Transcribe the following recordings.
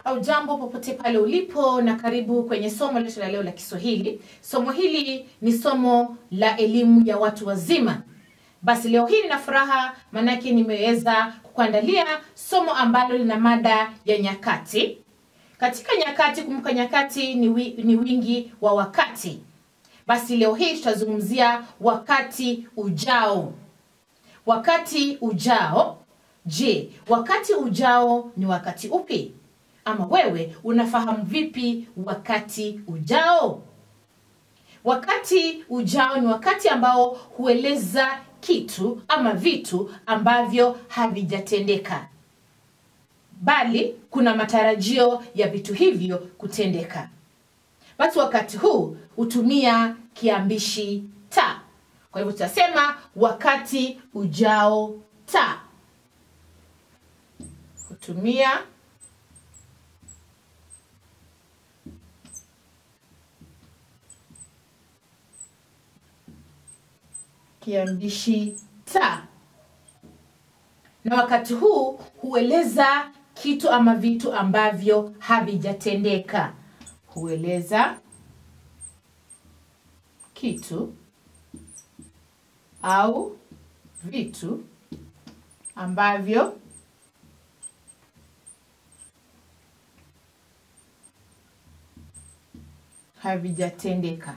au jambo popote pale ulipo na karibu kwenye somo letu la leo la Kiswahili. Somo hili ni somo la elimu ya watu wazima. Basi leo hii nina furaha maanake nimeweza kukuandalia somo ambalo lina mada ya nyakati. Katika nyakati, kumbuka nyakati ni, wi, ni wingi wa wakati. Basi leo hii tutazungumzia wakati ujao. Wakati ujao. Je, wakati ujao ni wakati upi? Ama wewe unafahamu vipi wakati ujao? Wakati ujao ni wakati ambao hueleza kitu ama vitu ambavyo havijatendeka, bali kuna matarajio ya vitu hivyo kutendeka. Basi wakati huu hutumia kiambishi ta. Kwa hivyo tutasema wakati ujao ta, hutumia kiambishi ta, na wakati huu hueleza kitu ama vitu ambavyo havijatendeka. Hueleza kitu au vitu ambavyo havijatendeka.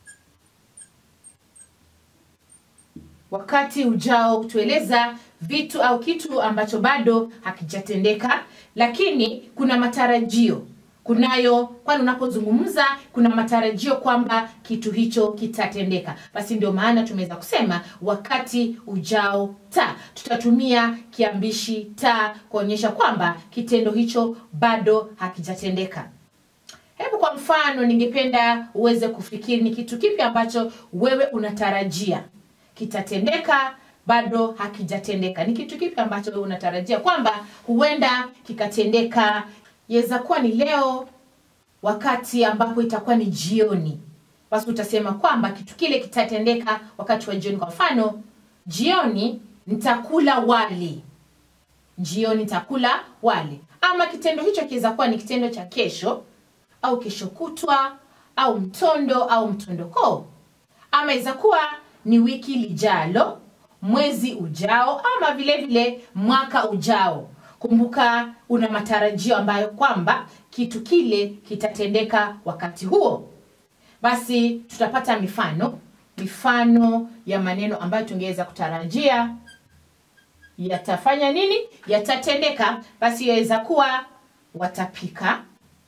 Wakati ujao hutueleza vitu au kitu ambacho bado hakijatendeka, lakini kuna matarajio kunayo, kwani unapozungumza kuna matarajio kwamba kitu hicho kitatendeka. Basi ndio maana tumeweza kusema wakati ujao ta. Tutatumia kiambishi ta kuonyesha kwamba kitendo hicho bado hakijatendeka. Hebu kwa mfano, ningependa uweze kufikiri ni kitu kipi ambacho wewe unatarajia kitatendeka bado hakijatendeka. Ni kitu kipi ambacho wewe unatarajia kwamba huenda kikatendeka? Yaweza kuwa ni leo, wakati ambapo itakuwa ni jioni, basi utasema kwamba kitu kile kitatendeka wakati wa jioni. Kwa mfano, jioni nitakula wali, jioni nitakula wali. Ama kitendo hicho kiweza kuwa ni kitendo cha kesho au kesho kutwa au mtondo au mtondoko, ama iweza kuwa ni wiki lijalo, mwezi ujao, ama vile vile mwaka ujao. Kumbuka una matarajio ambayo kwamba kitu kile kitatendeka wakati huo. Basi tutapata mifano, mifano ya maneno ambayo tungeweza kutarajia yatafanya nini, yatatendeka. Basi yaweza kuwa watapika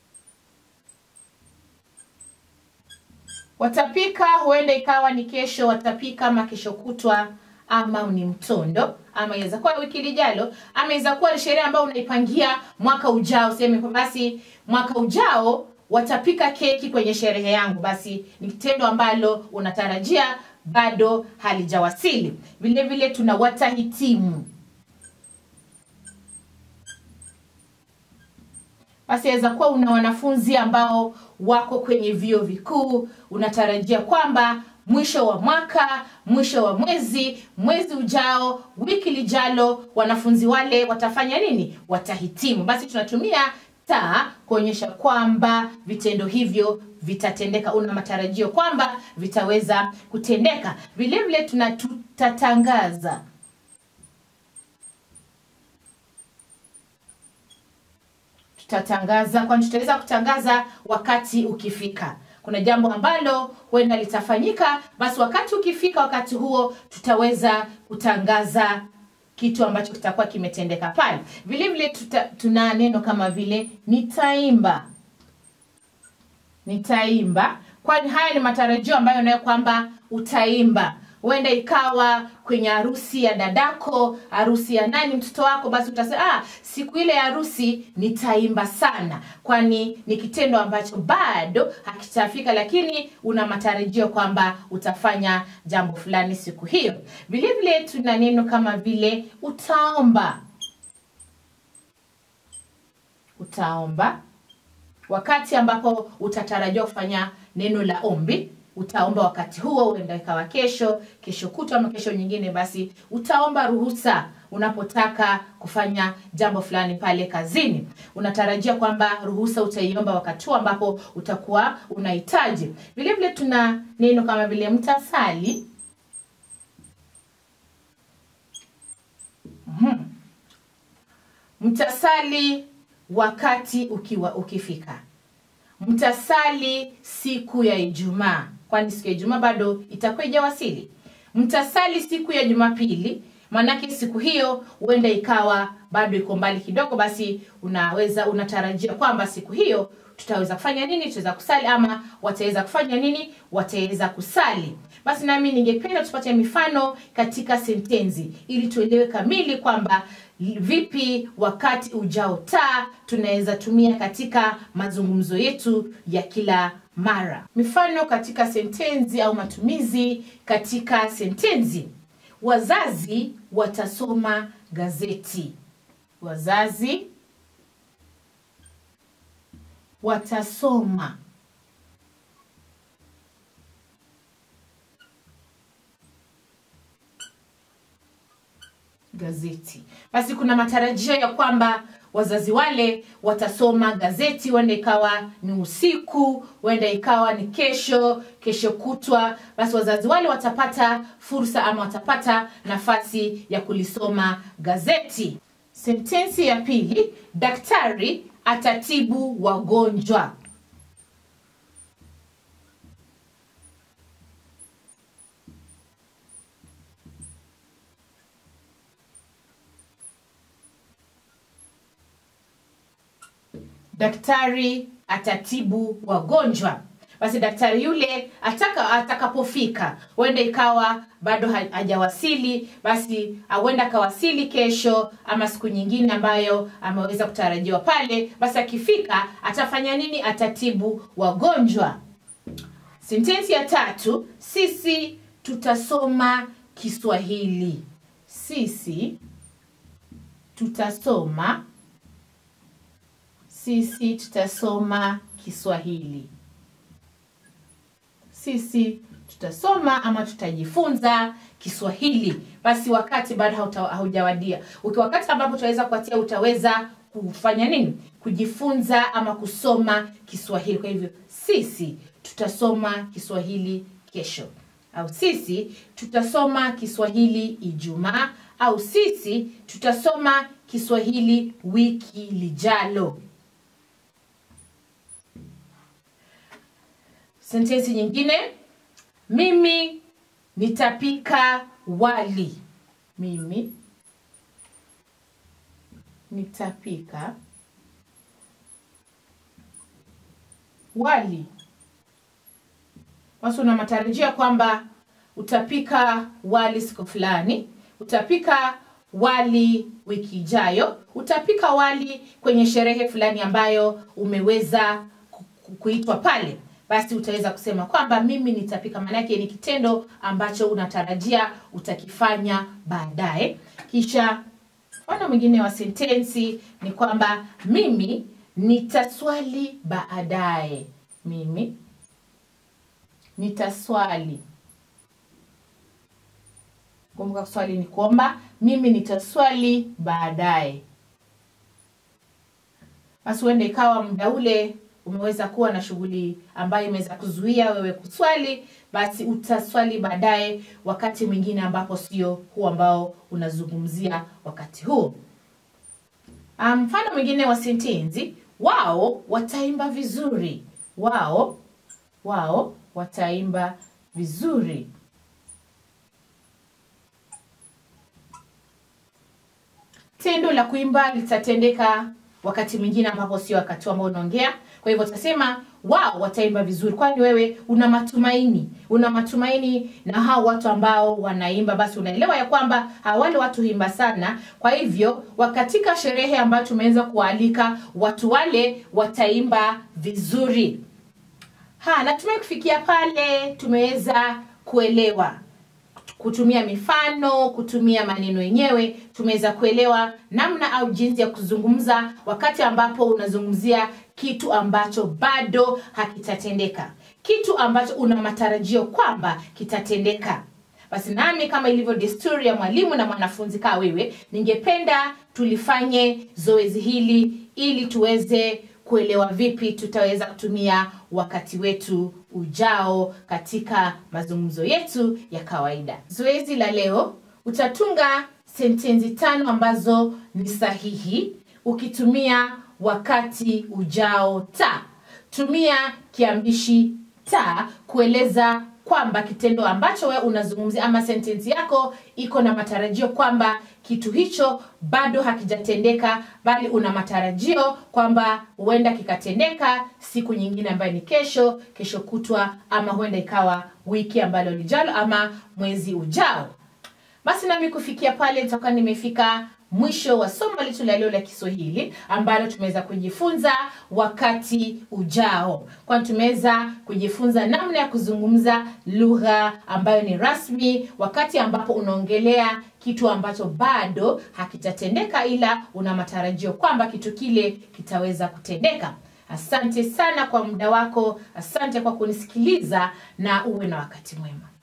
watapika huenda ikawa ni kesho watapika, ama kesho kutwa, ama ni mtondo, ama inaweza kuwa wiki lijalo, ama inaweza kuwa ni sherehe ambayo unaipangia mwaka ujao. Sema basi mwaka ujao watapika keki kwenye sherehe yangu, basi ni kitendo ambalo unatarajia bado halijawasili. Vile vile tuna watahitimu basi aweza kuwa una wanafunzi ambao wako kwenye vyuo vikuu, unatarajia kwamba mwisho wa mwaka, mwisho wa mwezi, mwezi ujao, wiki lijalo, wanafunzi wale watafanya nini? Watahitimu. Basi tunatumia ta kuonyesha kwamba vitendo hivyo vitatendeka, una matarajio kwamba vitaweza kutendeka. Vile vile tuna tutatangaza tutatangaza kwani tutaweza kutangaza wakati ukifika. Kuna jambo ambalo huenda litafanyika, basi wakati ukifika, wakati huo tutaweza kutangaza kitu ambacho kitakuwa kimetendeka pale. Vile vile tuta, tuna neno kama vile nitaimba, nitaimba, kwani haya ni matarajio ambayo nayo kwamba utaimba huenda ikawa kwenye harusi ya dadako, harusi ya nani, mtoto wako, basi utasema ah, siku ile ya harusi nitaimba sana, kwani ni kitendo ambacho bado hakitafika, lakini una matarajio kwamba utafanya jambo fulani siku hiyo. Vile vile tuna neno kama vile utaomba, utaomba wakati ambapo utatarajiwa kufanya neno la ombi utaomba wakati huo, huenda ikawa kesho, kesho kutwa ama kesho nyingine, basi utaomba ruhusa unapotaka kufanya jambo fulani pale kazini unatarajia kwamba ruhusa utaiomba wakati huo ambapo utakuwa unahitaji vile vile tuna neno kama vile mtasali Mhm. mtasali wakati ukiwa ukifika mtasali siku ya ijumaa kwani siku ya ijumaa bado itakuwa ijawasili mtasali siku ya jumapili maanake siku hiyo huenda ikawa bado iko mbali kidogo basi unaweza unatarajia kwamba siku hiyo tutaweza kufanya nini tutaweza kusali ama wataweza kufanya nini wataweza kusali basi nami ningependa tupate mifano katika sentensi ili tuelewe kamili kwamba vipi wakati ujao taa tunaweza tumia katika mazungumzo yetu ya kila mara mifano katika sentensi au matumizi katika sentensi wazazi watasoma gazeti wazazi watasoma gazeti basi kuna matarajio ya kwamba wazazi wale watasoma gazeti huenda ikawa ni usiku huenda ikawa ni kesho kesho kutwa basi wazazi wale watapata fursa ama watapata nafasi ya kulisoma gazeti sentensi ya pili daktari atatibu wagonjwa daktari atatibu wagonjwa basi daktari yule ataka atakapofika huenda ikawa bado ha- hajawasili basi huenda akawasili kesho ama siku nyingine ambayo ameweza kutarajiwa pale basi akifika atafanya nini atatibu wagonjwa sentensi ya tatu sisi tutasoma kiswahili sisi tutasoma sisi tutasoma kiswahili sisi tutasoma ama tutajifunza kiswahili basi wakati bado hauta- haujawadia uki wakati ambapo utaweza kuatia utaweza kufanya nini kujifunza ama kusoma kiswahili kwa hivyo sisi tutasoma kiswahili kesho au sisi tutasoma kiswahili ijumaa au sisi tutasoma kiswahili wiki lijalo sentensi nyingine mimi nitapika wali mimi nitapika wali basi una matarajio ya kwamba utapika wali siku fulani utapika wali wiki ijayo utapika wali kwenye sherehe fulani ambayo umeweza ku- ku- kuitwa pale basi utaweza kusema kwamba mimi nitapika maanake ni kitendo ambacho unatarajia utakifanya baadaye kisha mfano mwingine wa sentensi ni kwamba mimi nitaswali baadaye mimi nitaswali kumbuka swali ni kuomba mimi nitaswali baadaye basi huenda ikawa muda ule umeweza kuwa na shughuli ambayo imeweza kuzuia wewe kuswali basi utaswali baadaye wakati mwingine ambapo sio huu ambao unazungumzia wakati huu Ah, mfano mwingine wa sentensi wao wataimba vizuri wao wao wataimba vizuri tendo la kuimba litatendeka wakati mwingine ambapo sio wakati ambao unaongea kwa hivyo utasema wao wataimba vizuri kwani wewe una matumaini una matumaini na hao watu ambao wanaimba basi unaelewa ya kwamba hawa wale watu huimba sana kwa hivyo wakatika sherehe ambayo tumeweza kuwaalika watu wale wataimba vizuri ha natumai kufikia pale tumeweza kuelewa kutumia mifano kutumia maneno yenyewe tumeweza kuelewa namna au jinsi ya kuzungumza wakati ambapo unazungumzia kitu ambacho bado hakitatendeka kitu ambacho una matarajio kwamba kitatendeka basi nami kama ilivyo desturi ya mwalimu na mwanafunzi kaa wewe ningependa tulifanye zoezi hili ili tuweze kuelewa vipi tutaweza kutumia wakati wetu ujao katika mazungumzo yetu ya kawaida zoezi la leo utatunga sentensi tano ambazo ni sahihi ukitumia wakati ujao ta tumia kiambishi ta kueleza kwamba kitendo ambacho wewe unazungumzia ama sentensi yako iko na matarajio kwamba kitu hicho bado hakijatendeka bali una matarajio kwamba huenda kikatendeka siku nyingine ambayo ni kesho kesho kutwa ama huenda ikawa wiki ambalo lijalo ama mwezi ujao basi nami kufikia pale nitakuwa nimefika mwisho wa somo letu la leo la kiswahili ambalo tumeweza kujifunza wakati ujao kwani tumeweza kujifunza namna ya kuzungumza lugha ambayo ni rasmi wakati ambapo unaongelea kitu ambacho bado hakijatendeka ila una matarajio kwamba kitu kile kitaweza kutendeka asante sana kwa muda wako asante kwa kunisikiliza na uwe na wakati mwema